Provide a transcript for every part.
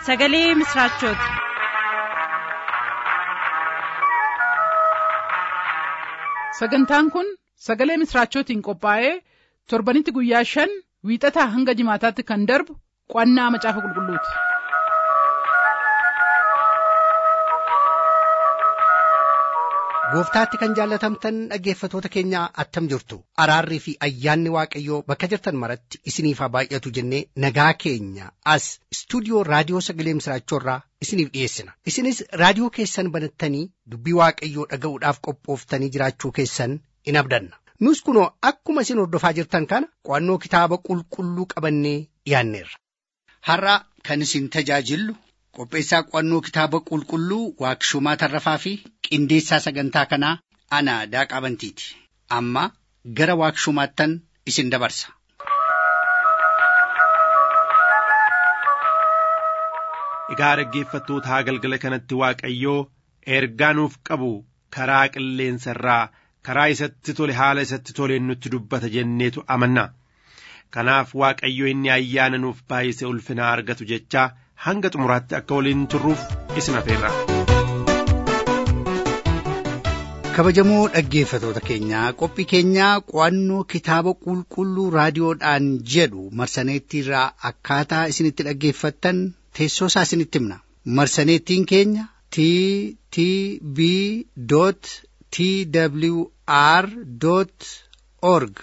sagalee misiraachooti. sagantaan kun sagalee misiraachootiin qophaa'ee torbanitti guyyaa shan wiixataa hanga jimaataatti kan darbu qo'annaa macaafa qulqulluuti. gooftaatti kan jaallatamtan dhaggeeffatoota keenya attam jirtu araarrii fi ayyaanni waaqayyoo bakka jirtan maratti isiniif haa baay'atu jennee nagaa keenya as istuudiyoo raadiyoo sagalee misiraachoorraa isiniif dhiyeessina isinis raadiyoo keessan banattanii dubbii waaqayyoo dhaga'uudhaaf qophooftanii jiraachuu keessan in abdanna nus kunoo akkuma isin hordofaa jirtan kana qo'annoo kitaaba qulqulluu qabannee dhiyaanneerra. har'a kan isin tajaajillu qopheessaa qo'annoo kitaaba qulqulluu waaqshumaa tarrafaa fi qindeessaa sagantaa kanaa ana daaqaa bantiiti amma gara waaqshumaattan isin dabarsa. Egaa dhaggeeffattootaa galgala kanatti Waaqayyoo ergaa nuuf qabu karaa qilleensa irraa karaa isatti tole haala isatti toleen nutti dubbata jenneetu amanna. Kanaaf Waaqayyo inni ayyaana nuuf baay'ise ulfinaa argatu jechaa hanga xumuraatti akka waliin turruuf isin afeerra. kabajamoo dhaggeeffatoota keenyaa qophii keenyaa qo'annoo kitaaba qulqulluu raadiyoodhaan jedhu marsaneettiirraa akkaataa isinitti dhaggeeffattan teessoo isaa isinitti himna marsaneettiin keenya t t b t w r org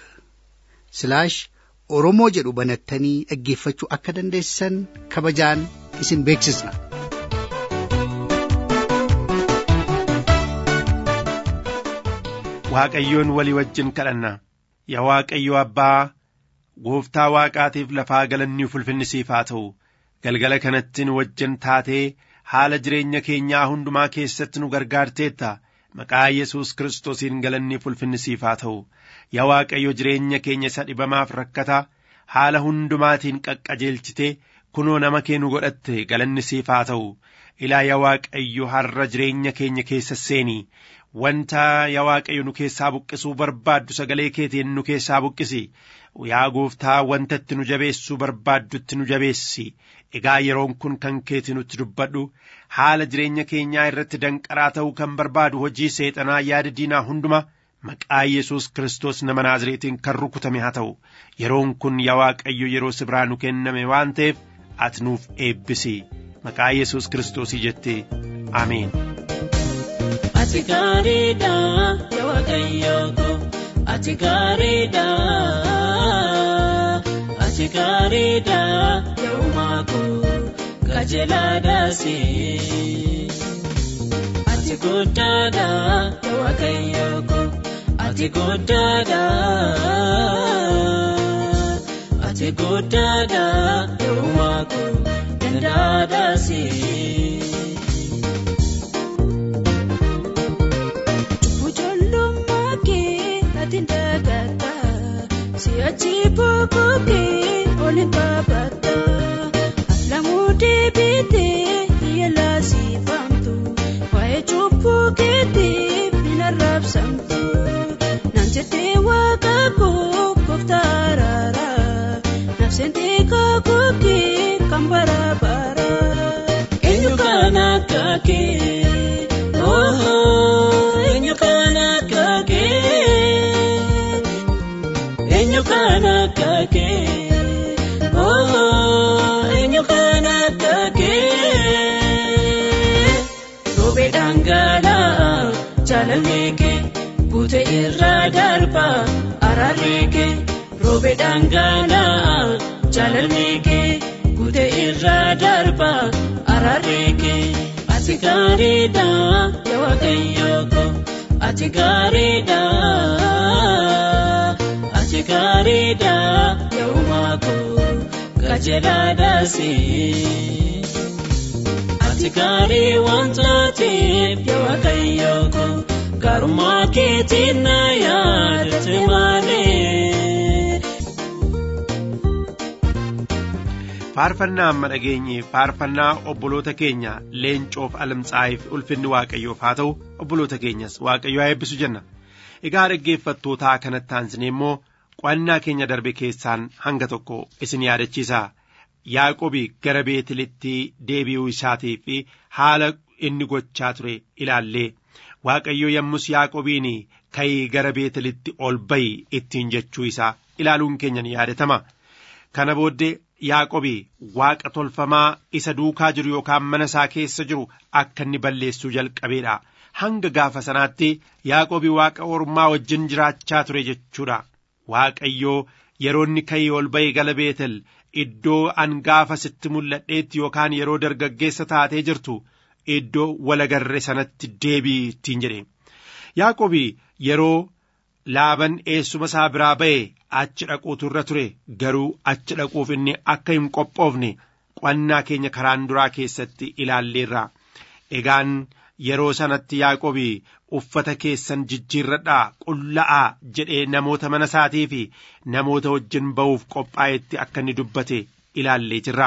oromoo jedhu banattanii dhaggeeffachuu akka dandeessan kabajaan isin beeksisna. Waaqayyoon walii wajjin kadhanna yaa Waaqayyo Abbaa gooftaa waaqaatiif lafaa galanni ulfinni siif haa ta'u galgala kanatti nu wajjin taatee haala jireenya keenyaa hundumaa keessatti nu gargaarteetta maqaa Yesuus kiristoosiin galanni ulfinni siif haa ta'u yaa Waaqayyo jireenya keenya isa dhibamaaf rakkataa haala hundumaatiin qaqqajeelchitee kunoo nama kee nu godhatte galanni siif haa ta'u ilaa yaa Waaqayyo har'a jireenya keenya keessa seenii wanta yaa Waaqayyo nu keessaa buqqisuu barbaaddu sagalee keetiin nu keessaa buqqisi yaa gooftaa wanta itti nu jabeessuu barbaaddutti nu jabeessi egaa yeroon kun kan keeti nutti dubbadhu haala jireenya keenyaa irratti danqaraa ta'uu kan barbaadu hojii seexanaa yaada diinaa hunduma maqaa Yesuus Kiristoos nama Naazreetiin kan rukutame haa ta'u yeroon kun yaa Waaqayyo yeroo sibiraa nu kenname waan ta'eef ati nuuf eebbisi maqaa Yesuus Kiristoosii jettee Ameen. Ati gaariidha yaa Waaqayyo ko ati gaariidha ati gaariidha yaa uumaa ko qajeelaadhaasi. Ati guddaadha yaa Waaqayyo ko ati guddaadha ati guddaadha yaa uumaa ko dandaadhaasi. Siyachi boboke olin babata Lamude bite yela sifamtu Wae chupu kete bina rapsamtu Nanjete wakako koftarara Nafsente kakoke kambara bara Enyu kana kake Oh oh enyu kana kake Enyu kana kake Oh enyu kana kake Robe dangala jalaleke Bute irra darba arareke Robe dangala jalaleke Bute irra darba arareke Ati gaariidha yaa Waaqayyo ko ati gaariidha. Ati gaariidha yaa uumaa ko qajeelaadhaasi. Ati gaarii waan taateef yaa Waaqayyo ko gaarummaa keetiin na yaadate malee. faarfannaa amma dhageenye faarfannaa obboloota keenya leencoof alamtsaa'iif ulfinni waaqayyoof haa ta'u obboloota keenyas waaqayyo haa eebbisu jenna egaa dhaggeeffattootaa kanatti aansine immoo qo'annaa keenya darbe keessaan hanga tokko isin yaadachiisa yaaqobi gara beetelitti deebi'uu isaatii fi haala inni gochaa ture ilaallee waaqayyo yommus yaaqobiin ka'ii gara beetelitti ol ba'i ittiin jechuu isaa ilaaluun keenya ni yaadatama kana booddee yaaqobi waaqa tolfamaa isa duukaa jiru yookaan mana isaa keessa jiru akka inni balleessuu jalqabeedha hanga gaafa sanaatti yaaqobi waaqa ormaa wajjin jiraachaa ture jechuudha waaqayyoo yeroo inni ka'ii ol ba'e gara beetel iddoo an gaafa sitti mul'adheetti yookaan yeroo dargaggeessa taatee jirtu iddoo walagarre sanatti deebii ittiin jedhe yaaqobi yeroo laaban eessuma isaa biraa ba'e achi dhaquutu irra ture garuu achi dhaquuf inni akka hin qophoofne qo'annaa keenya karaan duraa keessatti ilaalleerra egaan yeroo sanatti yaaqobi uffata keessan jijjiirradhaa qulla'aa jedhee namoota mana isaatii fi namoota wajjin ba'uuf qophaa'etti akka inni dubbate ilaallee jirra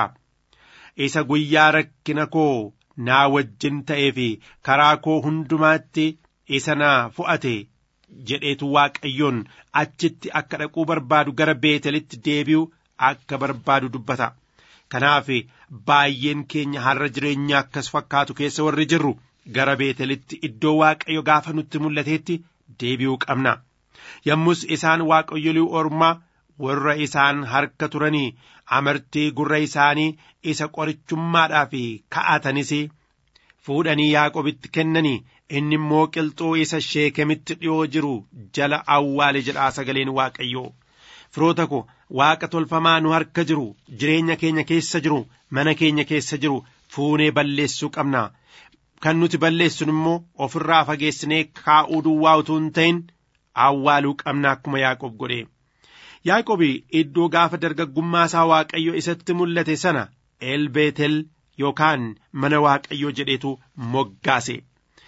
isa guyyaa rakkina koo naa wajjin ta'ee fi karaa koo hundumaatti isa naa fu'ate jedheetu waaqayyoon achitti akka dhaquu barbaadu gara beetelitti deebi'u akka barbaadu dubbata kanaaf baay'een keenya har'a jireenya akkas fakkaatu keessa warri jirru gara beetelitti iddoo waaqayyo gaafa nutti mul'ateetti deebi'uu qabna yommus isaan waaqayyolii ormaa warra isaan harka turanii amartii gurra isaanii isa qorichummaadhaaf ka'atanis fuudhanii yaaqobitti kennanii inni immoo qilxuu isa sheekemitti dhi'oo jiru jala awwaale jedhaa sagaleen waaqayyoo firoota ko waaqa tolfamaa nu harka jiru jireenya keenya keessa jiru mana keenya keessa jiru fuunee balleessuu qabna kan nuti balleessun immoo ofirraa fageessinee kaa'uu duwwaa utuu hin ta'in awwaaluu qabna akkuma yaaqob godhe yaaqobi iddoo gaafa dargaggummaa isaa waaqayyo isatti mul'ate sana elbeetel yookaan mana waaqayyoo jedheetu moggaase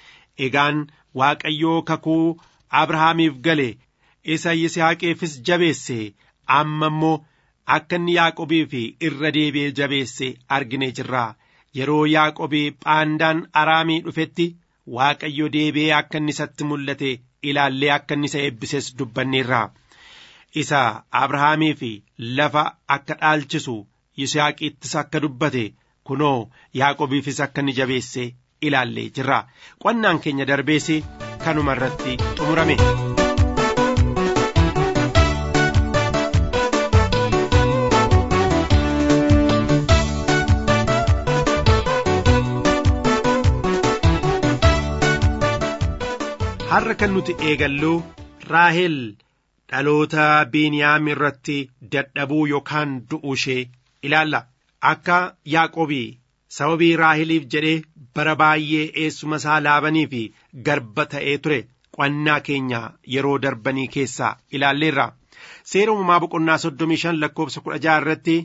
egaan waaqayyoo kakuu abrahaamiif gale isa yisihaaqeefis jabeesse amma immoo akka inni yaaqobiif irra deebi'ee jabeesse argine jirra yeroo yaaqobii phaandaan araamii dhufetti waaqayyo deebi'ee akka inni isatti mul'ate ilaallee akka inni isa eebbises dubbanneerra isa abrahaamiif lafa akka dhaalchisu yisihaaqiittis akka dubbate kunoo yaaqobiifis akka inni jabeesse ilaallee jirra qonnaan keenya darbees kanuma irratti xumurame. har'a kan nuti eegallu raahel dhaloota biiniyaam irratti dadhabuu yookaan du'uu ishee ilaalla akka yaaqobii sababii raaheliif jedhee bara baay'ee eessuma isaa laabanii fi garba ta'ee ture qonnaa keenya yeroo darbanii keessaa ilaalleerra seera uumamaa boqonnaa soddomii shan lakkoofsa kudha jaha irratti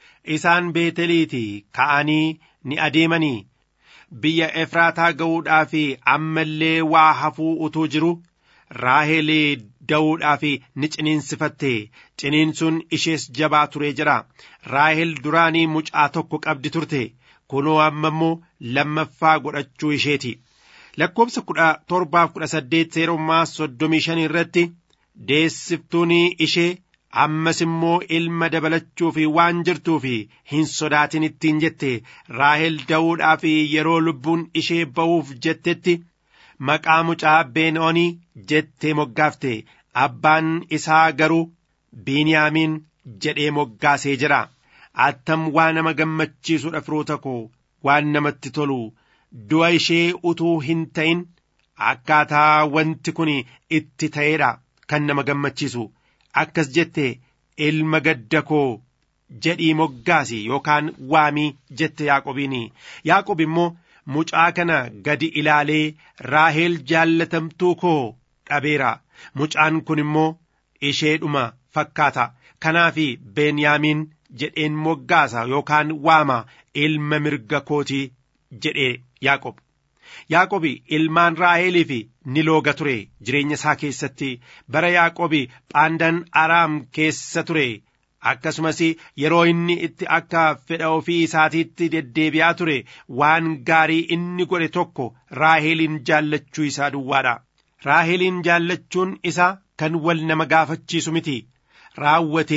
isaan beeteliiti ka'anii ni adeemanii biyya efraataa ga'uudhaaf ammallee waa hafuu utuu jiru raahel da'uudhaaf ni ciniinsifatte ciniinsuun ishees jabaa turee jira raahel duraanii mucaa tokko qabdi turte kunoo amma immoo lammaffaa godhachuu isheeti lakkoofsa kudha torbaaf kudha saddeet seerummaa soddomii shan irratti deessiftuun ishee ammas immoo ilma dabalachuuf waan jirtuuf hin sodaatin ittiin jette raahel da'uudhaaf yeroo lubbuun ishee ba'uuf jettetti maqaa mucaa beenoonii jettee moggaafte abbaan isaa garuu biiniyaamiin jedhee moggaasee jira attam waa nama gammachiisudha firoota koo waan namatti tolu du'a ishee utuu hin ta'in akkaataa wanti kun itti ta'eedha kan nama gammachiisu akkas jette ilma gadda koo jedhii moggaasi yookaan waamii jette yaaqobiin yaaqob immoo mucaa kana gadi ilaalee raaheel jaallatamtuu koo dhabeera mucaan kun immoo isheedhuma fakkaata kanaaf beenyaamiin jedheen moggaasa yookaan waama ilma mirga kootii jedhee yaaqob yaaqobi ilmaan raaheeliif ni looga ture jireenya isaa keessatti bara yaaqobi phaandan araam keessa ture akkasumas yeroo inni itti akka fedha ofii isaatiitti deddeebi'aa ture waan gaarii inni godhe tokko raaheeliin jaallachuu isaa duwwaadha raaheeliin jaallachuun isaa kan wal nama gaafachiisu miti raawwatee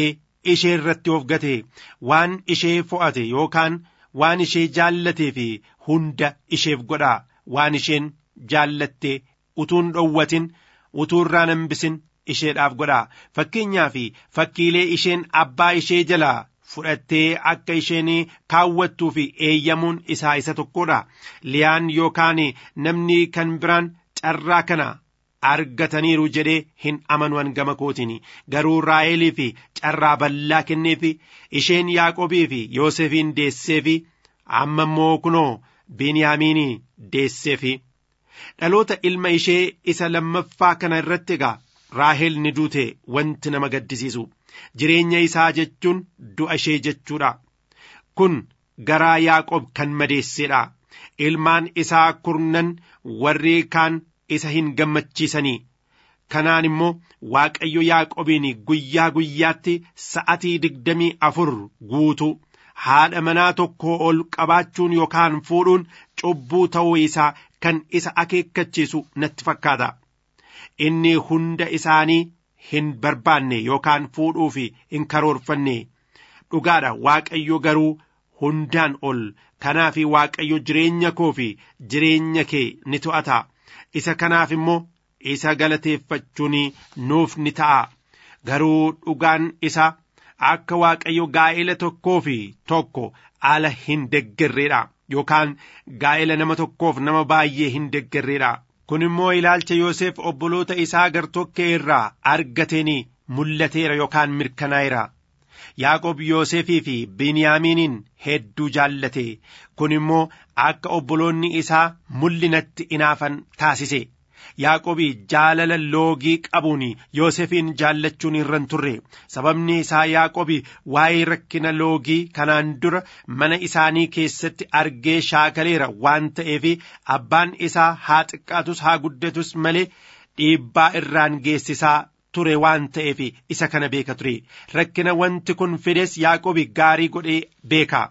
ishee irratti of gate waan ishee fo'ate yookaan waan ishee jaallatee fi hunda isheef godhaa waan isheen jaallatte utuun dhowwatin utuu irraa hambisin isheedhaaf godhaa fakkeenyaa fi fakkiilee isheen abbaa ishee jalaa fudhattee akka isheen kaawwattuu fi eeyyamuun isaa isa tokkodha liyaan yookaan namni kan biraan carraa kana argataniiru jedhee hin amanuwan gama kootiin garuu raa'elii fi carraa bal'aa kenneefi isheen yaaqobii fi yoosefiin deesseefi amma immoo kunoo biniyaamiin deesseefi dhaloota ilma ishee isa lammaffaa kana irratti egaa raahel ni duute wanti nama gaddisiisu jireenya isaa jechuun du'a ishee jechuudha kun garaa yaaqob kan madeesseedha ilmaan isaa kurnan warri kaan isa hin gammachiisanii kanaan immoo waaqayyo yaaqobiin guyyaa guyyaatti sa'atii digdamii afur guutu haadha manaa tokko ol qabaachuun yookaan fuudhuun cubbuu ta'uu isaa kan isa akeekkachiisu natti fakkaata inni hunda isaanii hin barbaanne yookaan fuudhuu fi hin karoorfanne dhugaadha waaqayyo garuu hundaan ol kanaaf waaqayyo jireenya koo fi jireenya kee ni to'ata isa kanaaf immoo isa galateeffachuun nuuf ni ta'a garuu dhugaan isa akka waaqayyo gaa'ela tokkoo fi tokko ala hin deggerreedha yookaan gaa'ela nama tokkoof nama baay'ee hin deggerreedha kun immoo ilaalcha Yoosef obboloota isaa gartokkee irraa argateen mul'ateera yookaan mirkanaa'eera. Yaaqob Yoosefii fi Biniyaamiiniin hedduu jaallate kun immoo akka obboloonni isaa mul'inatti inaafan taasise. Yaaqobii jaalala loogii qabuun Yoosefiin jaallachuun irran turre sababni isaa Yaaqobii waa'ee rakkina loogii kanaan dura mana isaanii keessatti argee shaakaleera waan ta'eef abbaan isaa haa xiqqaatus haa guddatus malee dhiibbaa irraan geessisaa ture waan ta'eef isa kana beeka ture rakkina wanti kun fides Yaaqobii gaarii godhee beeka.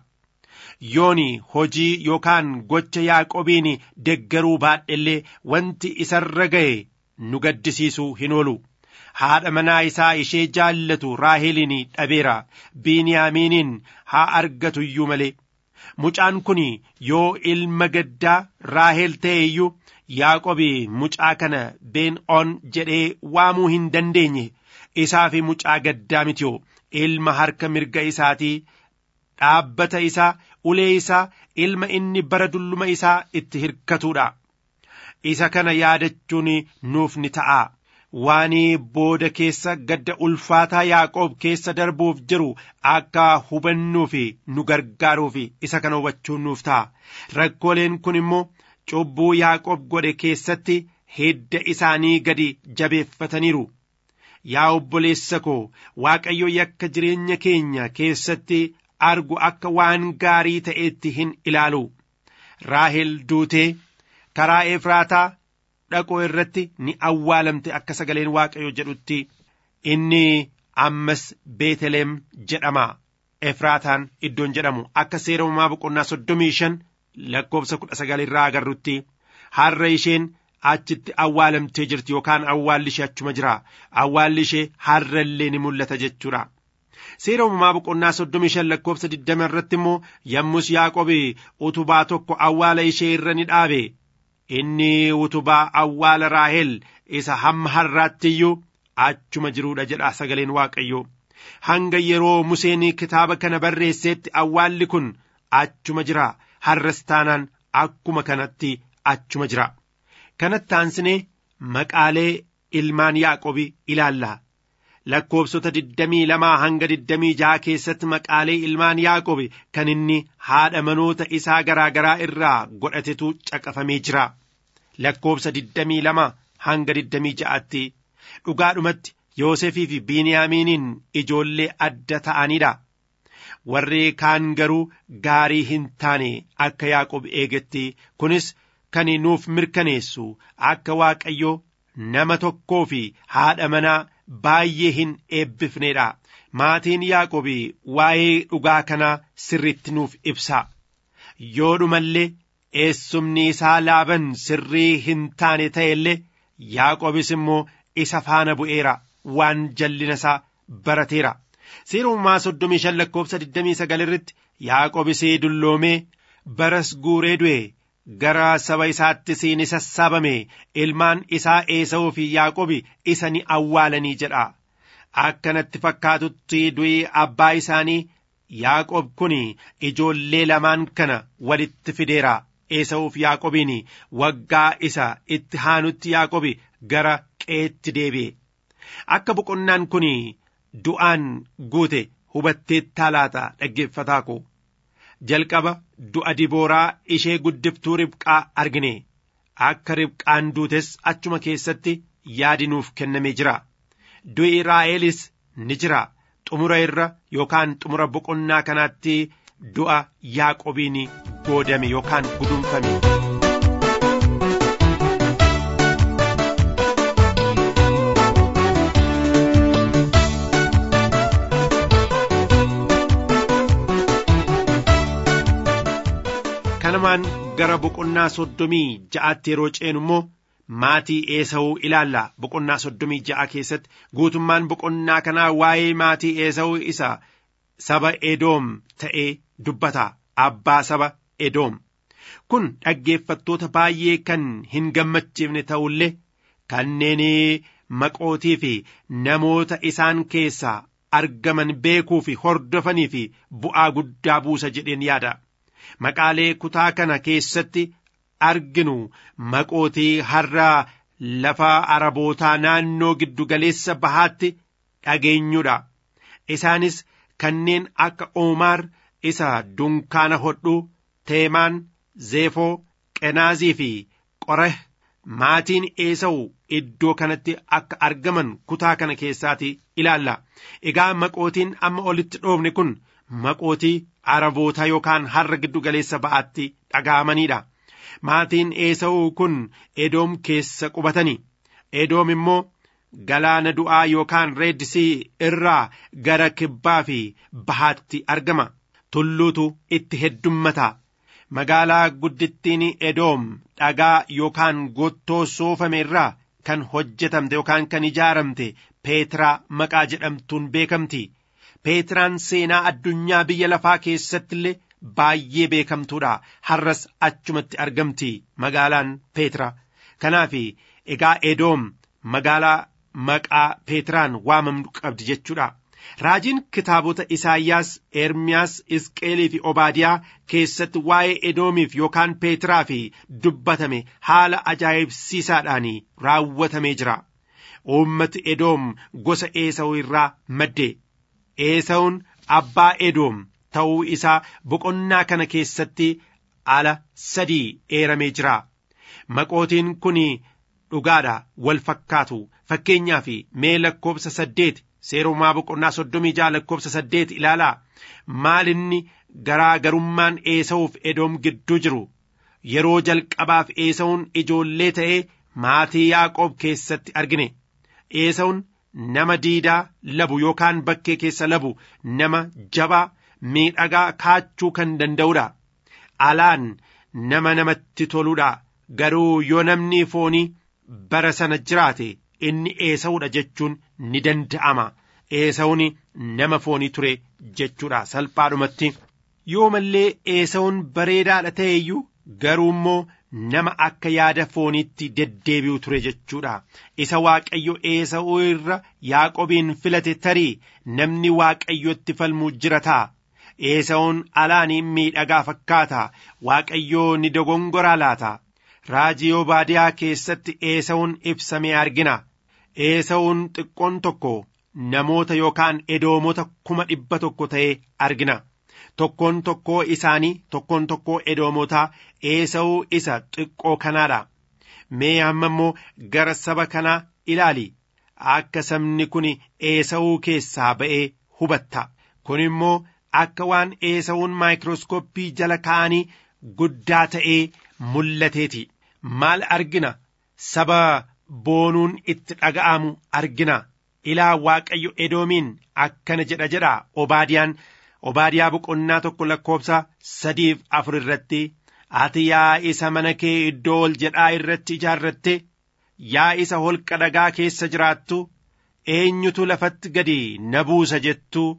yooni hojii yookaan gocha yaaqobiin deggaruu baadhellee wanti isarra ga'e nu gaddisiisuu hin oolu haadha manaa isaa ishee jaallatu raaheliin dhabeera biiniyaamiiniin haa argatu iyyuu malee mucaan kun yoo ilma gaddaa raahel ta'e iyyuu yaaqobi mucaa kana been on jedhee waamuu hin dandeenye isaa fi mucaa gaddaa mitiyoo ilma harka mirga isaatii dhaabbata isaa ulee isaa ilma inni bara dulluma isaa itti hirkatuudha. Isa kana yaadachuun nuuf ni ta'a. Waan booda keessa gadda ulfaataa Yaaqoob keessa darbuuf jiru akka hubannuu fi nu gargaaruuf isa kana hubachuun nuuf ta'a. Rakkooleen kun immoo cubbuu Yaaqoob godhe keessatti hidda isaanii gadi jabeeffataniiru. Yaa obboleessa koo Waaqayyo yakka jireenya keenya keessatti argu akka waan gaarii ta'etti hin ilaalu raahel duutee karaa efraataa dhaqoo irratti ni awwaalamte akka sagaleen waaqayyo jedhutti inni ammas beeteleem jedhama efraataan iddoon jedhamu akka seera uumaa boqonnaa soddomii shan lakkoofsa kudha sagal irraa agarrutti har'a isheen achitti awwaalamtee jirti yookaan awwaalli ishee achuma jira awwaalli ishee har'a illee ni mul'ata jechuudha. seera uumamaa boqonnaa soddomii shan lakkoofsa digdama irratti immoo yommus yaaqobi utubaa tokko awwaala ishee irra ni dhaabe inni utubaa awwaala raahel isa hamma har'aatti iyyuu achuma jiruudha jedha sagaleen waaqayyo hanga yeroo museen kitaaba kana barreesseetti awwaalli kun achuma jira har'as taanaan akkuma kanatti achuma jira kanatti aansinee maqaalee ilmaan yaaqobi ilaalla lakkoofsota digdamii lamaa hanga digdamii jaha keessatti maqaalee ilmaan yaaqobi kan inni haadha manoota isaa garaa garaa irraa godhatetu caqafamee jira lakkoofsa digdamii lama hanga digdamii ja'atti dhugaadhumatti yoosefii fi biiniyaamiiniin ijoollee adda ta'anidha warri kaan garuu gaarii hin taane akka yaaqob eegetti kunis kan nuuf mirkaneessu akka waaqayyo nama tokkoo fi haadha manaa baay'ee hin eebbifneedha maatiin yaaqobi waa'ee dhugaa kanaa sirriitti nuuf ibsa yoo dhumallee eessumni isaa laaban sirrii hin taane ta'e illee yaaqobis immoo isa faana bu'eera waan jallina isaa barateera seera uumamaa soddomii shan lakkoofsa digdamii sagal irratti yaaqobisee dulloomee baras guuree du'e gara saba isaattis ni sassaabame ilmaan isaa eesa'uu fi yaaqobi isa ni awwaalanii jedha akkanatti fakkaatutti du'i abbaa isaanii yaaqob kun ijoollee lamaan kana walitti fideera eesa'uuf yaaqobiin waggaa isa itti haanutti yaaqobi gara qeetti deebi'e akka boqonnaan kun du'aan guute hubatteettaa laata dhaggeeffataa koo jalqaba du'a dibooraa ishee guddiftuu ribqaa argine akka ribqaan duutes achuma keessatti yaadi nuuf kennamee jira du'i raa'elis ni jira xumura irra yookaan xumura boqonnaa kanaatti du'a yaaqobiin goodame yookaan gudunfame. kanamaan gara boqonnaa soddomii ja'aatti yeroo ceenu immoo maatii eesa'uu ilaalla boqonnaa soddomii ja'a keessatti guutummaan boqonnaa kanaa waa'ee maatii eesa'uu isa saba edoom ta'ee dubbata abbaa saba edoom kun dhaggeeffattoota baay'ee kan hin gammachiifne ta'ullee kanneen maqootii fi namoota isaan keessaa argaman beekuu fi hordofanii fi bu'aa guddaa buusa jedheen yaada. maqaalee kutaa kana keessatti arginu maqootii har'a lafa arabootaa naannoo giddugaleessa bahaatti dhageenyudha isaanis kanneen akka oomaar isa dunkaana hodhuu teemaan zeefoo qenaazii fi qoreh maatiin eesa'u iddoo kanatti akka argaman kutaa kana keessaati ilaalla egaa maqootiin amma olitti dhoofne kun maqootii araboota yookaan har'a giddu galeessa ba'aatti dhaga'amanidha. Maatiin eesa'uu kun edoom keessa qubatani. Edoom immoo galaana du'aa yookaan reeddisii irraa gara kibbaa fi bahaatti argama. Tulluutu itti heddummata. Magaalaa guddittiin edoom dhagaa yookaan gottoo soofame irraa kan hojjetamte yookaan kan ijaaramte peetiraa maqaa jedhamtuun beekamti. Peetiraan seenaa addunyaa biyya lafaa keessatti illee baay'ee beekamtuudha. Har'as achumatti argamti magaalaan Peetira. Kanaaf egaa Edoom magaalaa maqaa Peetiraan waamamtu qabdi jechuudha. Raajiin kitaabota Isaayyaas, Ermiyaas, Isqeelii fi Obaadiyaa keessatti waa'ee Edoomiif yookaan Peetiraa fi dubbatame haala ajaa'ibsiisaadhaan raawwatamee jira. Uummati Edoom gosa Eesawuu irraa madde. Eesawun abbaa Edoom ta'uu isaa boqonnaa kana keessatti ala sadii eeramee jira. Maqootiin kun dhugaadha wal fakkaatu fakkeenyaaf mee lakkoobsa saddeet seerumaa boqonnaa soddomii ja'a lakkoobsa saddeet ilaalaa maalinni garaa garummaan eesawuuf edoom gidduu jiru yeroo jalqabaaf eesawun ijoollee ta'ee maatii yaaqoob keessatti argine eesawun nama diidaa labu yookaan bakkee keessa labu nama jabaa miidhagaa kaachuu kan danda'udha alaan nama namatti toluudha garuu yoo namni foonii bara sana jiraate inni eesawudha jechuun ni danda'ama eesawuni nama foonii ture jechuudha salphaadhumatti yoo mallee eesawun bareedaadha ta'e iyyuu garuu immoo nama akka yaada fooniitti deddeebi'u ture jechuudha isa waaqayyo eesa'uu irra yaaqobiin filate tarii namni waaqayyotti falmuu jira ta'a eesa'uun alaanii miidhagaa fakkaata waaqayyoo ni dogongoraa laata raajii obaadiyaa keessatti eesa'uun ibsamee argina eesa'uun xiqqoon tokko namoota yookaan edoomota kuma dhibba tokko ta'ee argina tokkoon tokkoo isaanii tokkoon tokkoo edoomotaa eesa'uu isa xiqqoo kanaadha mee amma immoo gara saba kanaa ilaali akka sabni kun eesa'uu keessaa ba'ee hubatta kun immoo akka waan eesa'uun maayikirooskooppii jala kaa'anii guddaa ta'ee mul'ateeti maal argina saba boonuun itti dhaga'amu argina ilaa waaqayyo edoomiin akkana jedha jedha obaadiyaan obaadiyaa boqonnaa tokko lakkoobsa sadiif afur irratti ati yaa isa mana kee iddoo ol jedhaa irratti ijaarratte yaa isa holqa dhagaa keessa jiraattu eenyutu lafatti gadi na buusa jettu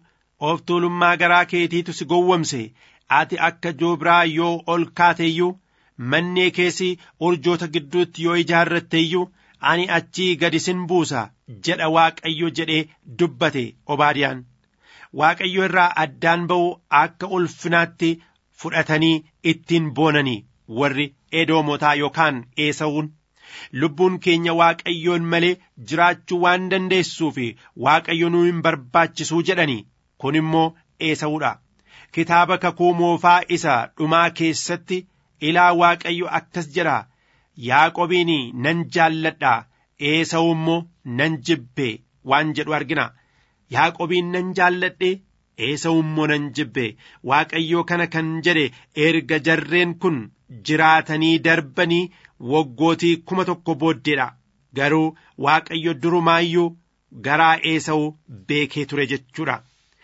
of tuulummaa garaa keetiitu si gowwomse ati akka joobiraa yoo ol kaateeyyuu mannee keessi urjoota gidduutti yoo ijaarratteeyyuu ani achii gadi sin buusa jedha waaqayyo jedhee dubbate obaadiyaan waaqayyo irraa addaan ba'u akka ulfinaatti fudhatanii ittiin boonanii warri edoomotaa yookaan eesawuun lubbuun keenya waaqayyoon malee jiraachuu waan dandeessuuf waaqayyo nuu hin barbaachisuu jedhanii kun immoo eesawuudha kitaaba kakuu moofaa isa dhumaa keessatti ilaa waaqayyo akkas jedha yaaqobiin nan jaalladha eesawu immoo nan jibbe waan jedhu argina yaaqobiin nan jaalladhe eesawu immoo nan jibbe waaqayyo kana kan jedhe erga jarreen kun jiraatanii darbanii waggootii kuma tokko booddeedha garuu waaqayyo durumaayyuu garaa eesawu beekee ture jechuudha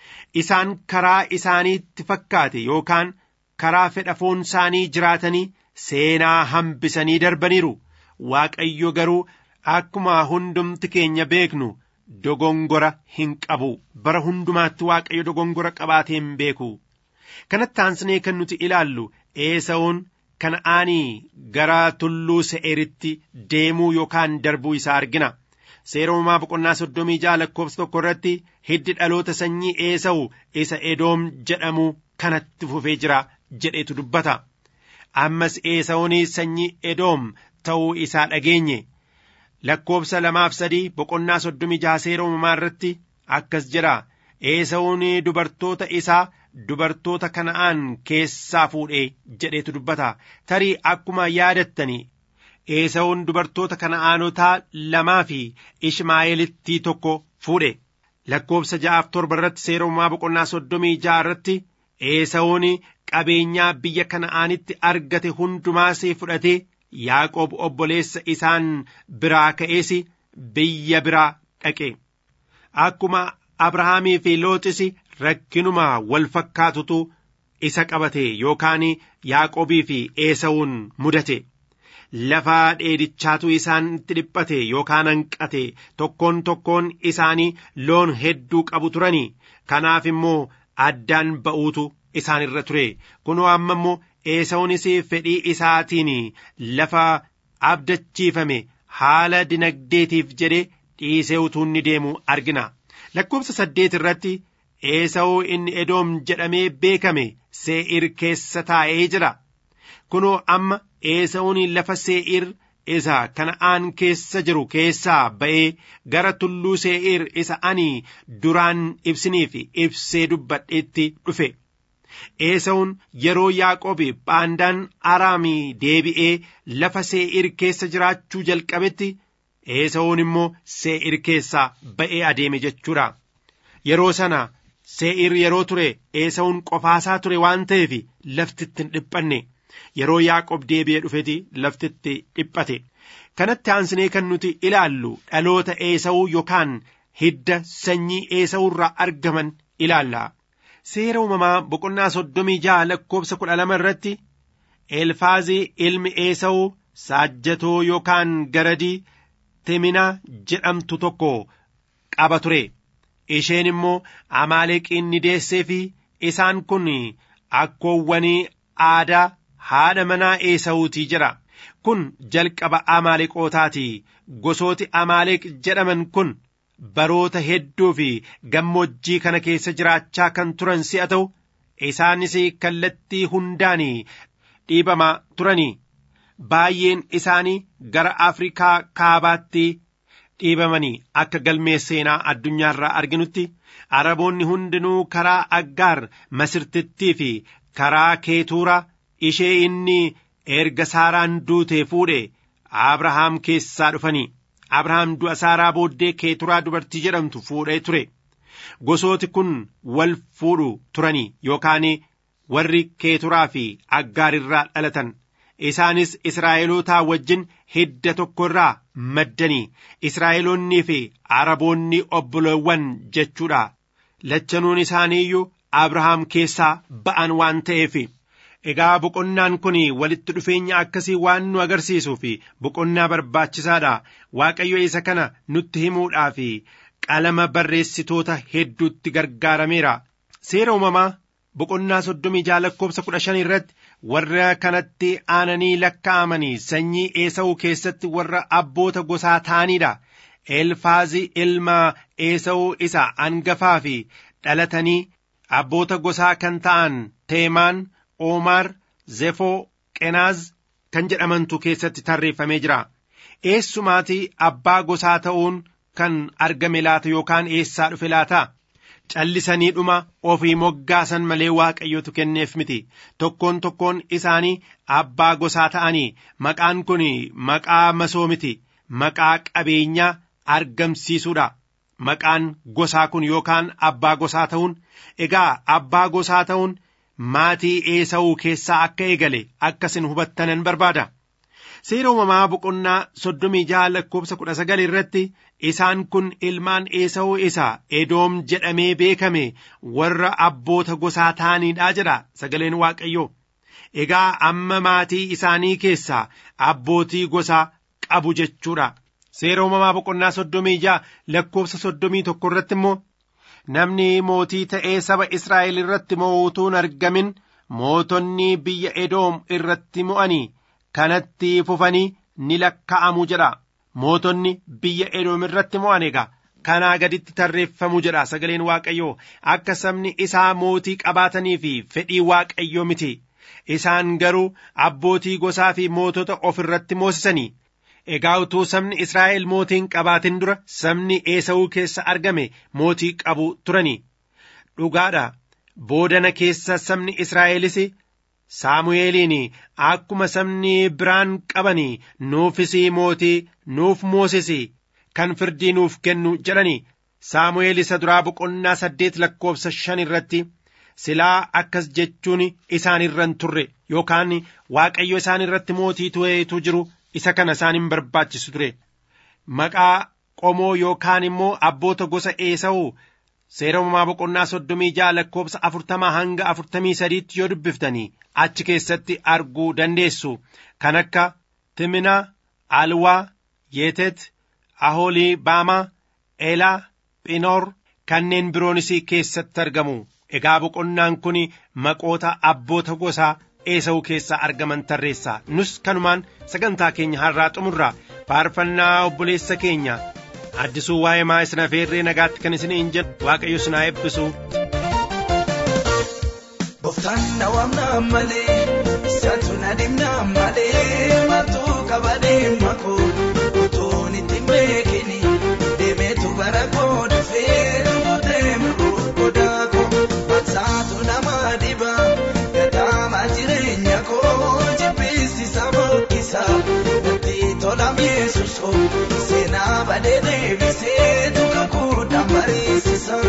isaan karaa isaaniitti fakkaate yookaan karaa fedha foon isaanii jiraatanii seenaa hambisanii darbaniiru waaqayyo garuu akkuma hundumti keenya beeknu dogongora hin qabu bara hundumaatti waaqayyo dogongora qabaatee hin beeku kanatti aansinee kan nuti ilaallu eesa'uun kana'aanii gara tulluu se'eritti deemuu yookaan darbuu isaa argina seera uumamaa boqonnaa soddomii ja'a lakkoofsa tokko irratti hiddi dhaloota sanyii eesa'u isa edoom jedhamu kanatti fufee jira jedhetu dubbata ammas eesa'uun sanyii edoom ta'uu isaa dhageenye lakkoofsa lamaaf sadii boqonnaa soddomii jaha seera uumamaa irratti akkas jedha eesa'uun dubartoota isaa dubartoota kana'aan keessaa fuudhee jedhetu dubbata tarii akkuma yaadattanii eesa'uun dubartoota kana'aanotaa lamaa fi ishmaa'eelittii tokko fuudhe lakkoofsa ja'aaf torba irratti seera uumamaa boqonnaa soddomii ja'a irratti eesa'uun qabeenyaa biyya kana'aanitti argate hundumaasee fudhatee yaaqoob obboleessa isaan biraa ka'ees biyya biraa dhaqe akkuma abrahaamii fi looxis rakkinuma wal fakkaatutu isa qabate yookaan yaaqoobii fi eesa'uun mudate lafa dheedichaatu isaan itti dhiphate yookaan hanqate tokkoon tokkoon isaanii loon hedduu qabu turanii kanaaf immoo addaan ba'uutu isaan irra ture kunoo amma immoo eesa'uunis fedhii isaatiin lafa abdachiifame haala dinagdeetiif jedhe dhiisee utuu inni deemu argina lakkoofsa saddeet irratti eesa'uu inni edoom jedhamee beekame see'ir keessa taa'ee jira kunoo amma eesa'uun lafa see'ir isa kana'aan keessa jiru keessaa ba'ee gara tulluu see'ir isa ani duraan ibsiniif ibsee dubbadheetti dhufe eesa'uun yeroo yaaqoobi baandaan araamii deebi'ee lafa see'ir keessa jiraachuu jalqabetti eesa'uun immoo see'ir keessaa ba'ee adeeme jechuudha yeroo sana see'ir yeroo ture eesa'uun qofaasaa ture waan ta'eef laftitti hin dhiphanne yeroo yaaqoob deebi'ee dhufeti laftitti dhiphate kanatti aansinee kan nuti ilaallu dhaloota eesa'uu yookaan hidda sanyii eesa'uu irraa argaman ilaalla seera uumamaa boqonnaa soddomii ja'a lakkoofsa kudha lama irratti elfaazii ilmi eesa'uu saajjatoo yookaan garadii timina jedhamtu tokko qaba ture isheen immoo amaaleqiin ni deessee fi isaan kun akkoowwanii aadaa haadha manaa eesa'uutii jira kun jalqaba amaaleqootaati gosooti amaaleq jedhaman kun baroota hedduu fi gammoojjii kana keessa jiraachaa kan turan si'a ta'u isaanis kallattii hundaan dhiibamaa turanii baay'een isaanii gara afrikaa kaabaatti dhiibamanii akka galmee seenaa addunyaarraa arginutti araboonni hundinuu karaa aggaar masirtittii fi karaa keetuuraa ishee inni erga saaraan duutee fuudhe abrahaam keessaa dhufanii abrahaam du'a saaraa booddee keeturaa dubartii jedhamtu fuudhee ture gosooti kun wal fuudhu turanii yookaan warri keeturaa fi aggaar irraa dhalatan isaanis israa'elootaa wajjin hidda tokko irraa maddanii israa'eloonnii fi araboonni obboleewwan jechuudha lachanuun isaanii iyyuu abrahaam keessaa ba'an waan ta'eef egaa boqonnaan kun walitti dhufeenya akkasii waan nu agarsiisuu fi boqonnaa barbaachisaadha waaqayyo isa kana nutti himuudhaa fi qalama barreessitoota hedduutti gargaarameera seera uumamaa boqonnaa soddomii jaha lakkoobsa kudha shan irratti warra kanatti aananii lakkaa'amanii sanyii eesa'uu keessatti warra abboota gosaa ta'aniidha. Elfaazi ilma eesa'uu isa angafaa fi dhalatanii abboota gosaa kan ta'an Teemaan, Oomaar, Zefoo, Qenaaz kan jedhamantu keessatti tarreeffamee jira. Eessumaatii abbaa gosaa ta'uun kan argame laata yookaan eessaa dhufe laata? callisanii dhuma ofii moggaasan malee waaqayyotu kenneef miti tokkoon tokkoon isaanii abbaa gosaa ta'anii maqaan kun maqaa masoo miti maqaa qabeenyaa argamsiisuudha maqaan gosaa kun yookaan abbaa gosaa ta'uun egaa abbaa gosaa ta'uun maatii eesa'uu keessaa akka eegale akkasin hubattanan barbaada seera uumamaa boqonnaa soddomii jaha lakkoobsa kudha sagal irratti isaan kun ilmaan eesa'uu isa edoom jedhamee beekame warra abboota gosaa ta'aniidha jedha sagaleen waaqayyoo egaa amma maatii isaanii keessaa abbootii gosaa qabu jechuudha seera uumamaa boqonnaa soddomii jaha lakkoobsa soddomii tokko irratti immoo namni mootii ta'ee saba israa'el irratti mootuun argamin mootonni biyya edoom irratti mo'anii kanatti fufanii ni lakka'amu jedha mootonni biyya edoom irratti mo'an egaa kanaa gaditti tarreeffamu jedha sagaleen waaqayyoo akka sabni isaa mootii qabaatanii fi fedhii waaqayyoo miti isaan garuu abbootii gosaa fi mootota of irratti moosisanii egaa utuu sabni israa'el mootiin qabaatin dura sabni eesa'uu keessa argame mootii qabu turanii dhugaadha boodana keessa sabni israa'elis saamu'eeliin akkuma sabni biraan qabanii nuufis mootii nuuf moosisi kan firdii nuuf kennu jedhani saamu'eel isa duraa boqonnaa saddeet lakkoobsa shan irratti silaa akkas jechuun isaan irran turre yookaan waaqayyo isaan irratti mootii tu'eetu jiru isa kana isaan hin barbaachisu ture maqaa qomoo yookaan immoo abboota gosa eesa'uu seera uumamaa boqonnaa soddomii ja'a lakkoobsa afurtamaa hanga afurtamii sadiitti yoo dubbiftanii achi keessatti arguu dandeessu kan akka timinaa alwaa yeetet ahoolii baamaa eelaa phinoor kanneen biroonis keessatti argamu egaa boqonnaan kun maqoota abboota gosaa eesa'uu keessaa argaman tarreessa nus kanumaan sagantaa keenya har'aa xumurra faarfannaa obboleessa keenya addisuu waa'ee maa'isna feerree nagaatti kan isin hin jedhu waaqayyo sinaa eebbisu. Gooftaan na waamna malee isaatu na dhimna malee maaltu qaba dhimma koo utuun itti beekini deemeetu bara koo dhufee rukutee muruu godaa koo maalsaatu nama dhiba gadaama jireenya koo jibbisiisa boqqisa natti tola mi'eessuso seenaa badee deebisee duka kuudhaan mariisisa.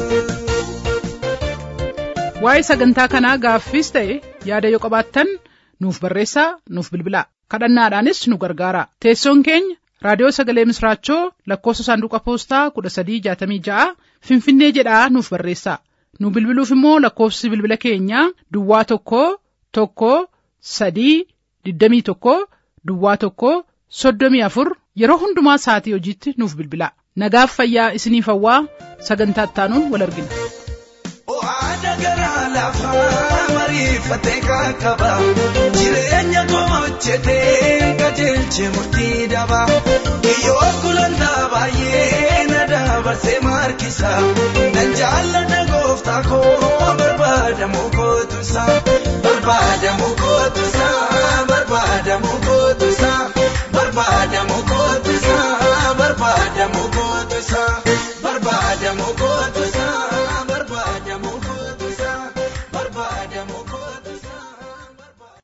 waa'ee sagantaa kanaa gaaffiis ta'e yaada yoo qabaattan nuuf barreessaa nuuf bilbilaa kadhannaadhaanis nu gargaara teessoon keenya raadiyoo sagalee misraachoo lakkoofsa saanduqa poostaa kudha sadii jaatamii ja'a finfinnee jedhaa nuuf barreessaa nu bilbiluuf immoo lakkoofsi bilbila keenyaa duwwaa tokko tokko sadii digdamii tokko duwwaa tokko soddomii afur yeroo hundumaa sa'atii hojiitti nuuf bilbilaa nagaaf fayyaa isiniif hawwaa sagantaa ittaanuun wal argina. Oada garaa lafaa mariifatee qaqqaba jireenya gochitee qajeelche murtii daba kiyyoo gulantaa baay'ee na dabarsee markisa nan jaalladha gooftaa koo barbaadamu kootusa